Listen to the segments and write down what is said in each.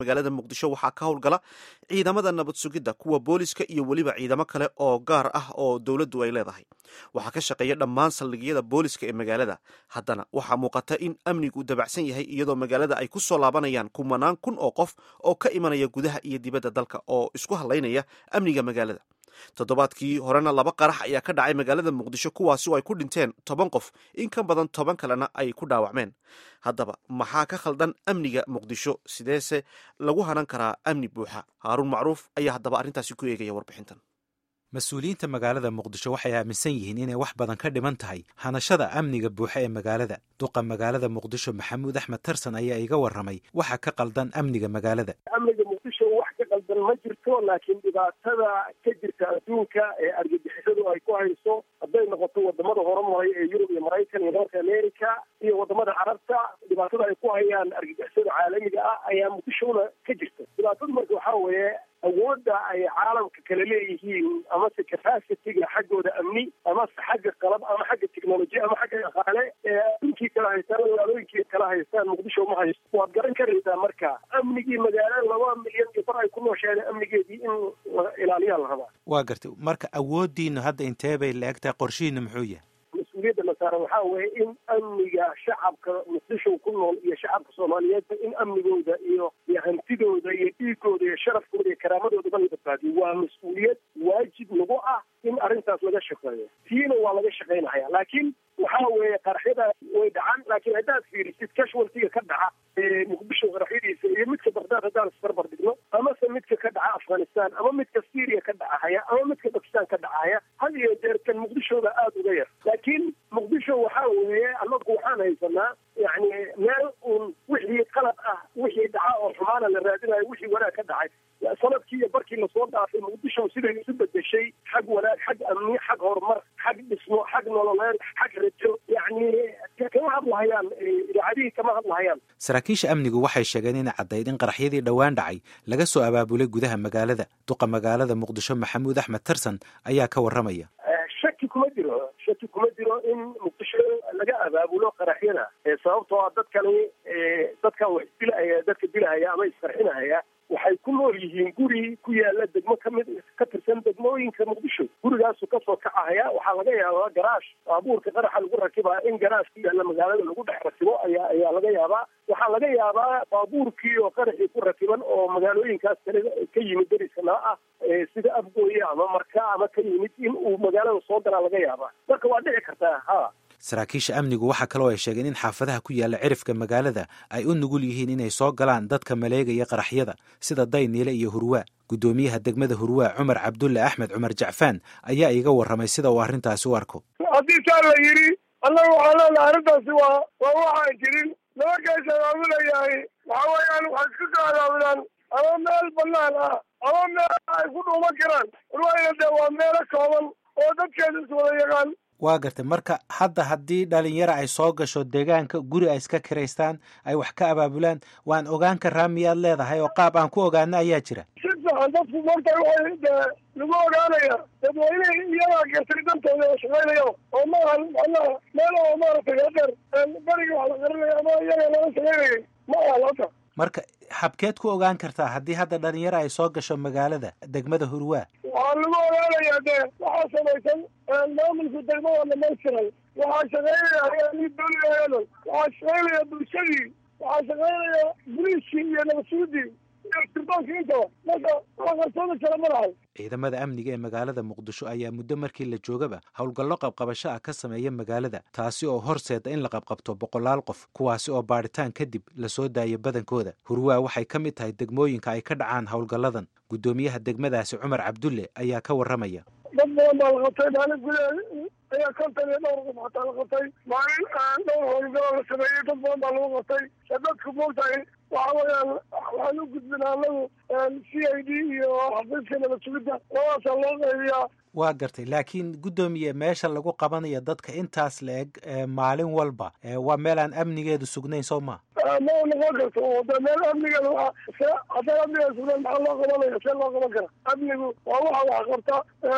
magaalada muqdisho waxaa ka howlgala ciidamada nabad sugidda kuwa booliska iyo weliba ciidamo kale oo gaar ah oo dowladdu ay leedahay waxaa ka shaqeeya dhammaan saldhigyada booliska ee magaalada haddana waxaa muuqata in amnigu dabacsan yahay iyadoo magaalada ay ku soo laabanayaan kumanaan kun oo qof oo ka imanaya gudaha iyo dibadda dalka oo isku hadlaynaya amniga magaalada toddobaadkii horena laba qarax ayaa ka dhacay magaalada muqdisho kuwaasi oo ay ku dhinteen toban qof in ka badan toban kalena ay ku dhaawacmeen haddaba maxaa ka khaldan amniga muqdisho sideese lagu hanan karaa amni buuxa haaruun macruuf ayaa haddaba arrintaasi ku eegaya warbixintan mas-uuliyiinta magaalada muqdisho waxay aaminsan yihiin inay wax badan ka dhiman tahay hanashada amniga buuxa ee magaalada duqa magaalada muqdisho maxamuud axmed tarsan ayaa iga warramay waxa ka qaldan amniga magaalada amniga muqdisho wax ka qaldan ma jirto laakiin dhibaatada ka jirta adduunka ee argagixisadu ay ku hayso hadday noqoto wadamada horumaray ee yurub iyo maraykan iyo north america iyo wadamada carabta dhibaatada ay ku hayaan argagixisada caalamiga ah ayaa muqdishona ka jirta dhibaatada marka waxaa weeye awoodda ay caalamka kale leeyihiin amase capacitiga xaggooda amni amase xagga qalab ama xagga technology ama xagga dhaqaale ee adduunkii kala haystaan magaalooyinkii kala haystaan muqdisho ma haysto waad garan karaysaa marka amnigii magaalo laba milyan iyo bar ay ku noosheeda amnigeedii in la ilaaliyaa la rabaa waa gartay marka awooddiinu hadda intee bay la eg tahay qorshihiinu muxuu yahay mas-uuliyadda la saaran waxaa weeye in amniga shacabka muqdisho ku nool iyo shacabka soomaaliyeedba in amnigooda iyo iyo hantidooda iyo dhiigooda iyo sharafkooda iyo karaamadoodaba la badbaadiyo waa mas-uuliyad waajib nagu ah in arrintaas laga shaqeeyo tiina waa laga shaqaynaya laakiin waxaa weeye qaraxyadaas way dhacaan laakiin haddaad fiirisid casualtiga ka dhaca ee muqdisho qaraxyadiisa iyo midka bagdaad haddaan isbarbar dhigno amase midka ka dhaca afghanistan ama midka syria ka dhacahaya ama midka bakistan ka dhacaya had iyo jeer kan muqdishooda aada uga yar laakiin muqdisho waxaa weeye anagu waxaan haysanaa yani meel uun wixii qalad ah wixii dhaca oo xumaana la raadinayo wixii wanaag ka dhacay sanadkii iyo barkii lasoo dhaafay muqdisho siday isu bedeshay xag wanaag xag amni xag horumar xag dhismo xag nololeed xag rajo yani kama hadlahayaan idaacadihii kama hadlahayaan saraakiisha amnigu waxay sheegeen inay caddayd in qaraxyadii dhowaan dhacay laga soo abaabulay gudaha magaalada duqa magaalada muqdisho maxamuud axmed tarsan ayaa ka warramaya shaki kuma jiro shaki kuma jiro in muqdisho laga abaabulo qaraxyada sababtoo ah dadkani dadkan wax dilaya dadka dilahaya ama isqarxinahaya waxay ku nool yihiin guri ku yaala degmo kamid ka tirsan degmooyinka muqdisho gurigaasu kasoo kacahaya waxaa laga yaabaa garaash baabuurka qaraxa lagu rakibaa in garaash ku yaala magaalada lagu dhex rakibo ayaa ayaa laga yaabaa waxaa laga yaabaa baabuurkii oo qaraxii ku rakiban oo magaalooyinkaas kale ka yimid deriska nala ah sida afgooye ama marka ama ka yimid in uu magaalada soo galaa laga yaabaa marka waa dhici kartaa ha saraakiisha amnigu waxaa kaloo ay sheegeen in xaafadaha ku yaalla cirifka magaalada ay u nugul yihiin inay soo galaan dadka maleegaya qaraxyada sida dayniile iyo hurwaa guddoomiyaha degmada hurwaa cumar cabdulle axmed cumar jacfaan ayaa iga warramay sida uu arrintaasi u arko haddii saa la yidhi annaga waxaa leenahay arrintaasi waa waa waxaan jirin nimankaas abaabulayahay waxa weeyaan waxay iska soo abaabulaan ama meel banaan ah ama meel ay ku dhuuman karaan hurwaayna dee waa meelo kooban oo dadkeeda iswada yaqaan waa gartay marka hadda haddii dhalinyaro ay soo gasho deegaanka guri ay iska kiraystaan ay wax ka abaabulaan waan ogaan karaa miyaad leedahay oo qaab aan ku ogaano ayaa jira si fiican dadku marka waxay dee lagu ogaanaya dadweynehi iyagaa gartay dantooda oo shaqaynayaba oo maahan macnaha meel oo maaragtay hadeer beriga wax la qarinaya ama iyaga laga shaqaynayay ma ahan hadda marka habkeed ku ogaan kartaa haddii hadda dhalinyaro ay soo gasho magaalada degmada hurwaa waxaa lagu ogaanayaa dee waxaa samaysan maamulka degmada dhamaystiray waxaa shaqaynaya hay-adii dowligayadan waxaa shaqaynaya bulshadii waxaa shaqaynaya boliiskii iyo nabadsuudii iyo sirdoonka intaba marka wax qarsoodi kale ma lahay ciidamada amniga ee magaalada muqdisho ayaa muddo markii la joogaba howlgallo qabqabasho ah ka sameeya magaalada taasi oo horseeda in la qabqabto boqolaal qof kuwaasi oo baadhitaan kadib lasoo daayo badankooda hurwaa waxay ka mid tahay degmooyinka ay ka dhacaan howlgalladan guddoomiyaha degmadaasi cumar cabdulle ayaa ka warramaya dad badan baa la qabtay maalin gudaheed ayaa kontan iyo dhowr qof xataa la qabtay maalin dhowr howlgaloo la sameeyey dad badan baa lagu qabtay ee dadku moogtahay waxa weeyaan waxaan u gudbinaa anagu c i d iyo xafiiska nabad sugidda labadaasaa loo qaybiyaa waa gartay laakiin guddoomiye meesha lagu qabanayo dadka intaas la eg maalin walba waa meel aan amnigeedu sugnayn soo ma ma noqon karto oo de meel amnigeeda waa se haddaan amnigeeda sugnayn maxaa loo qabanaya see loo qaban kara amnigu waa waxa wax qabta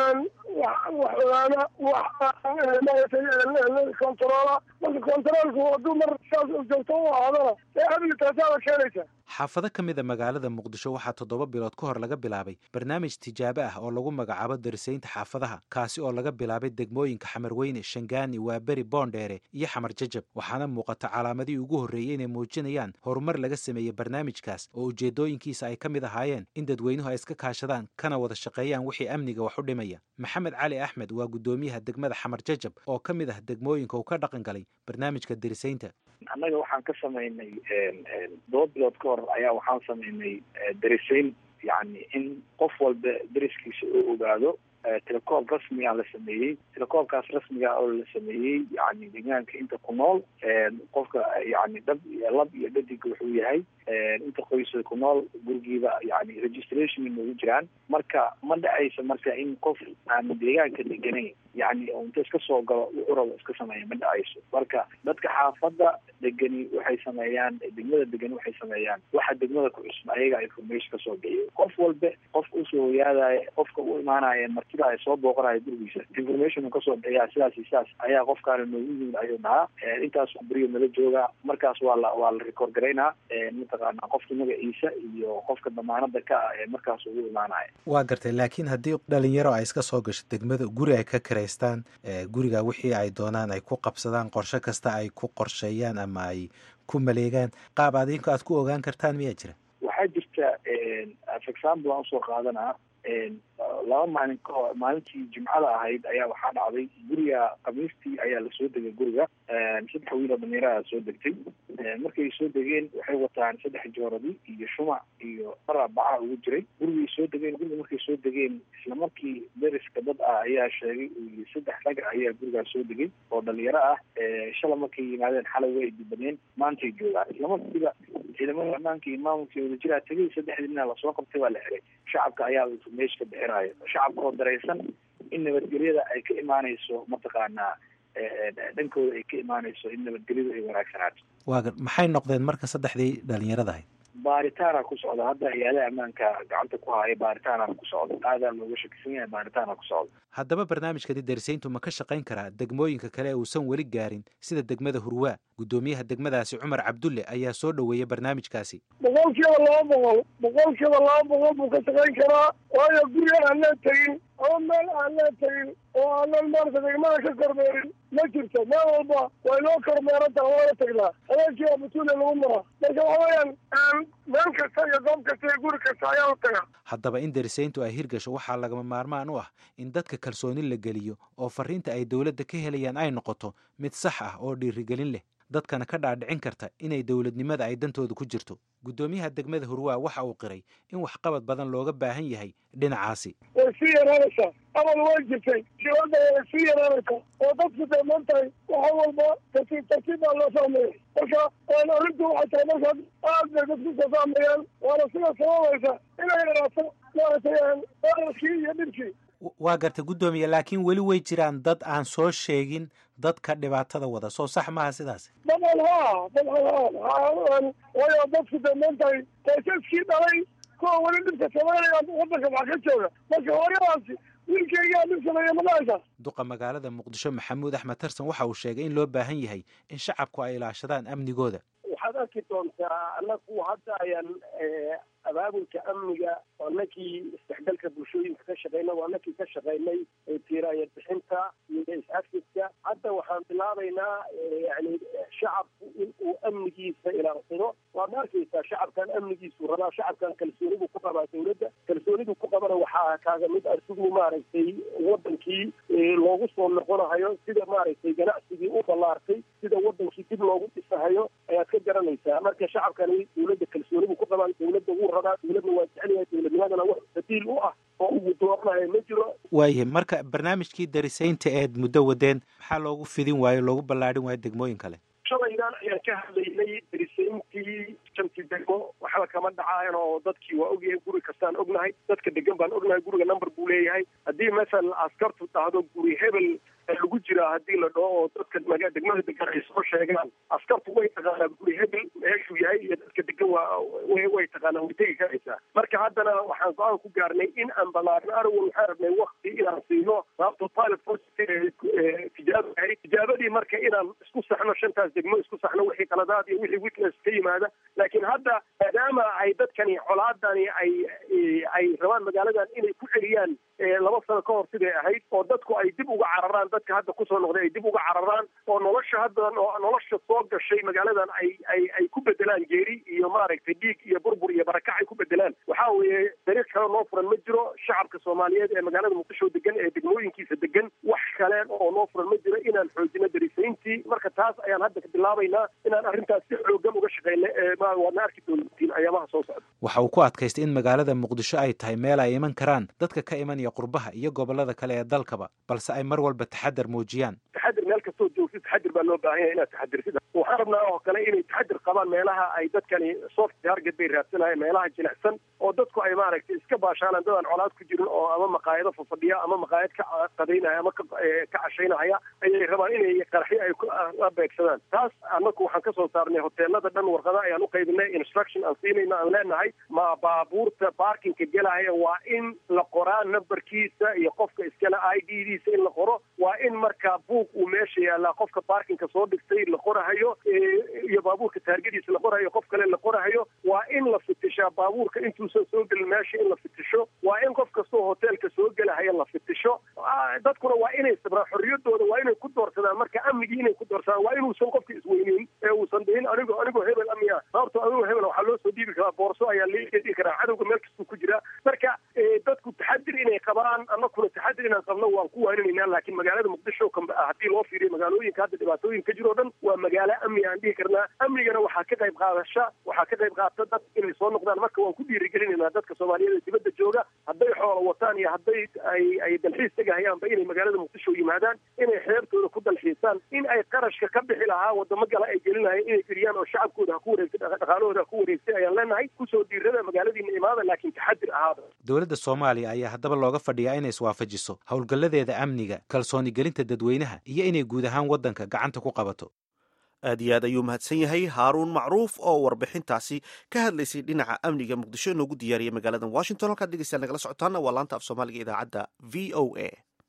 wax wax ogaana wax maaragtay controola marka controolku hadduu mar saas joogto u ahaadana ee amni taasaaba keenaysa xaafado ka mid a magaalada muqdisho waxaa toddoba bilood ka hor laga bilaabay barnaamij tijaabo ah oo lagu magacaabo darisaynta xaafadaha kaasi oo laga bilaabay degmooyinka xamarweyne shangaani waaberi boondheere iyo xamar jajab waxaana muuqata calaamadihii ugu horreeyey inay muujinayaan horumar laga sameeyey barnaamijkaas oo ujeeddooyinkiisa ay ka mid ahaayeen in dadweynuhu ay iska kaashadaan kana wada shaqeeyaan wixii amniga wax u dhimaya maxamed cali axmed waa guddoomiyaha degmada xamar jajab oo ka mid ah degmooyinka uu ka dhaqan galay barnaamijka darisaynta annaga waxaan ka samaynay todoba bilood ka hor ayaa waxaan samaynay darisayn yani in qof walba dariskiisa uu ogaado telekoob rasmiga la sameeyey telekoobkaas rasmiga oo la sameeyey yani deegaanka inta ku nool qofka yani dhab lab iyo dhadig wuxuu yahay inta qoysa ku nool gurigiiba yani registration inoogu jiraan marka ma dhacaysa marka in qof aan deegaanka deganayn yani inta iska soo galo wuxuu rabo iska sameeya ma dhacayso marka dadka xaafadda degani waxay sameeyaan degmada degani waxay sameeyaan waxa degmada ku cusub ayaga information kasoo bixiyo qof walba qofka usoo hoyaadaya qofka u imaanaya martida ay soo booqanaya gurigiisa information kasoo bixiyaa sidaas iyo sidaas ayaa qofkaana noogu yimid ayuu dhahaa intaas beriyo nala jooga markaas waa la waa la record garaynaa mataqaana qofka magaciisa iyo qofka damaanada ka ah ee markaas ugu imaanaya waa gartay laakiin haddii dhalinyaro ay iska soo gasho degmada guri ay ka kiraystaan guriga wixii ay doonaan ay ku qabsadaan qorshe kasta ay ku qorsheeyaan ama ay ku maleegaan qaab adinku aad ku ogaan kartaan miyaa jira waxaa jirta for example aan usoo qaadanaa laba maalin kahor maalintii jimcada ahayd ayaa waxaa dhacday guriga khamiistii ayaa lasoo degay guriga saddex wiiloo dhalinyaraha soo degtay markay soo degeen waxay wataan saddex jooradi iyo shumac iyo dhara baca ugu jiray gurigay soo degeen guriga markay soo degeen isla markii dariska dad ah ayaa sheegay uu saddex rag ayaa gurigaas soo degay oo dhalinyaro ah shala markay yimaadeen xalay way dibadeen maantay joogaan isla markiiba ciidamada ammaanka iyo maamulkii wadajiraa tegay saddexdiina lasoo qabtay waa la xiray shacabka ayaa information ka bixinayo shacabka oo daraysan in nabadgelyada ay ka imaanayso mataqaanaa dhankooda ay ka imaanayso in nabadgelyadu ay wanaagsanaato waaga maxay noqdeen marka saddexdii dhalinyarada ahayd baaritaana ku socda hadda hay-adaha ammaanka gacanta ku haya baaritaana ku socda aadaa looga shakisan yahay baaritaana ku socda haddaba barnaamijkani darisayntu ma ka shaqayn karaa degmooyinka kale ee uusan weli gaarin sida degmada hurwaa guddoomiyaha degmadaasi cumar cabdulle ayaa soo dhoweeyey barnaamijkaasi boqol kiiba laba boqol boqol kiiba laba boqol buu ka shaqayn karaa waayo guri aanaan tegin ama meel aanaan tegin oo aanan maarata degmada ka kormeerin ma jirto meel walba way noo kormeeran taha waana tagnaa habeenkiiba batuule lagu maraa marka waxa weeyaan meel kasta iyo goob kasta iyo guri kasta ayaa u taga haddaba in darisayntu ay hirgasho waxaa lagama maarmaan u ah in dadka kalsooni la geliyo oo fariinta ay dowladda ka helayaan ay noqoto mid sax ah oo dhiirigelin leh dadkana ka dhaadhicin karta inay dowladnimada ay dantooda ku jirto guddoomiyaha degmada hurwaa waxa uu qiray in waxqabad badan looga baahan yahay dhinacaasi way sii yaraanaysaa amal way jirtay dibadda way sii yaraanaysaa oo dadku dee maantahay waxa walba tartiib tartiib baa loo fahmaya marka arrintu waxay tahay marka aad bay dadku soo fahmayaan waana sida sababaysa inay yaraato maaragtay daraskii iyo dhibkii waa gartay guddoomiye laakiin weli way jiraan dad aan soo sheegin dadka dhibaatada wada soo sax maaha sidaas dabcan ha dabcan ha waayo dadku dee maantahay qoysaskii dhalay kuwa weli dhibka sameynaya wadanka wax ka jooga marka horyadaasi wiilkeygaa dhib sameeya madhahaysa duqa magaalada muqdisho maxamuud axmed tarsan waxa uu sheegay in loo baahan yahay in shacabku ay ilaashadaan amnigooda waxaad arki doontaa anagu hadda ayaan abaabulka amniga waa nakii isdhexgalka bulshooyinka ka shaqeyna waa nakii ka shaqeynay tiiraaya bixinta iyo is-afidka hadda waxaan bilaabaynaa yani shacabku in uu amnigiisa ilaalsado waad arkaysaa shacabkan amnigiisu rabaa shacabkan kalsoonidu ku qabaa dawladda kalsoonidu ku qabana waxaa kaaga mid ah siduu maaragtay wadankii loogu soo noqonahayo sida maaragtay ganacsigii u ballaartay sida wadankii dib loogu dhisahayo ayaad ka garanaysaa marka shacabkani dawladda kalsoonidu ku qabaan dawladda wuu rabaa dawladna waa jecelyahay dawladnimadana wax badiil u ah oo ugu dooranayo ma jiro waayahay marka barnaamijkii darisaynta eed muddo wadeen maxaa loogu fidin waayo loogu ballaadhin waayo degmooyin kale shalaydan ayaan ka hadlaynay darisayntii shantii degmo waxba kama dhacaayan oo dadkii waa ogyahay guri kastaan ognahay dadka degan baan ognahay guriga number buu leeyahay haddii masalan askartu dhahdo guri hebel lagu jiraa haddii la dhaho oo dadka maga degmada degan ay soo sheegaan askartu way taqaanaa guri hebel meeshuu yahay iyo dadka degan waa way way taqaanaa way tegi karaysaa marka haddana waxaan go-aan ku gaarnay in aan ballaarno anigu waxaan rabnay wakti inaan siino sababto pilot tijaabo ahayd tijaabadii marka inaan isku saxno shantaas degmo isku saxno wixii qaladaad iyo wixii witness ka yimaada laakiin hadda maadaama ay dadkani colaadani ay ay rabaan magaaladan inay ku celiyaan laba sano ka hor siday ahayd oo dadku ay dib uga cararaan dadka hadda kusoo noqday ay dib uga cararaan oo nolosha hadda nolosha soo gashay magaaladan ay ay ay ku bedelaan geeri iyo maaragtay dhiig iyo burbur iyo barakac ay ku bedelaan waxaa weeye dariiq kale noo furan ma jiro shacabka soomaaliyeed ee magaalada muqdisho degan ee degmooyinkiisa degan wax kale oo noo furan ma jiro inaan xoojino darisayntii marka taas ayaan hadda ka bilaabaynaa inaan arrintaas si xoogan uga shaqeyna waadna arki doontiin ayaamaha soo socda waxa uu ku adkaystay in magaalada muqdisho ay tahay meel ay iman karaan dadka ka imanaya qurbaha iyo gobolada kale ee dalkaba balse ay mar walba taxadar muujiyaan taxadir meel kastoo joogtid taxadir baa loo baahan yahay inaad taxadirsid waxaan rabnaa oo kale inay taxadir qabaan meelaha ay dadkani soft target bay raadsanayaan meelaha jilicsan oo dadku ay maaragtay iska baashaalaan dad aan colaad ku jirin oo ama maqaayado fafadhiya ama maqaayad ka qadaynaya ama ka cashaynahaya ayay rabaan inay qaraxyo ay la beegsadaan taas annaku waxaan kasoo saarnay hoteelada dhan warqada ayaan u qaybinay instruction aan siinayna aan leenahay ma baabuurta baarkinka gelaya waa in la qoraa numberkiisa iyo qofka iskale i d diisa in la qoro waa in markaa buug uu meesha yaalaa qofka baarkinka soo dhigtay la qorahayo iyo baabuurka taargadiisa la qorahayo qof kale la qorahayo waa in la fitishaa baabuurka intuusan soo gelin meesha in la fitisho waa in qof kastoo hoteelka soo gelahaya la fitisho dadkuna waa inay sabraan xorriyadooda waa inay ku doorsadaan marka amnigii inay ku doorsadaan waa inuusan qofka isweyneyn ee uusan dhihin anigo anigoo hebel amiya sababto anigoo hebel waxaa loo soo dhiibi karaa boorso ayaa laga karaa cadowga meel kastuu ku jiraa marka dadku taxadir inay qabaan anakuna taxadir inaan qabno waan ku waaninaynaa laakiin magaalada muqdisho haddii loo fiiriyo magaalooyinka hadda dhibaatooyin ka jiro o dhan waa magaalo amni aan dhihi karnaa amnigana waxaa ka qayb qaadasha waxaa ka qayb qaata dad inay soo noqdaan marka waan ku dhiirigelinaynaa dadka soomaaliyeed ee dibadda jooga hadday xoola wataan iyo hadday ay ay dalxiis tegahayaanba inay magaalada muqdisho yimaadaan inay xeebtooda ku dalxiisaan in ay qarashka ka bixi lahaa wadamo gale ay gelinahayeen inay geliyaan oo shacabkooda ha ku wareegtay dhaqaalahooda ha ku wareegtay ayaan leenahay kusoo diirada magaaladiina imaada laakiin taxadir ahaada dowladda soomaaliya ayaa haddaba looga fadhiyaa inay iswaafajiso howlgalladeeda amniga kalsooni gelinta dadweynaha iyo inay guud ahaan waddanka gacanta ku qabato aad iyo aad ayuu mahadsan yahay haaruun macruuf oo warbixintaasi ka hadlaysay dhinaca amniga muqdisho inoogu diyaariyay magaalada washington halkaad dhegeystayaal nagala socotaana waa laanta af soomaaliga idaacadda v o a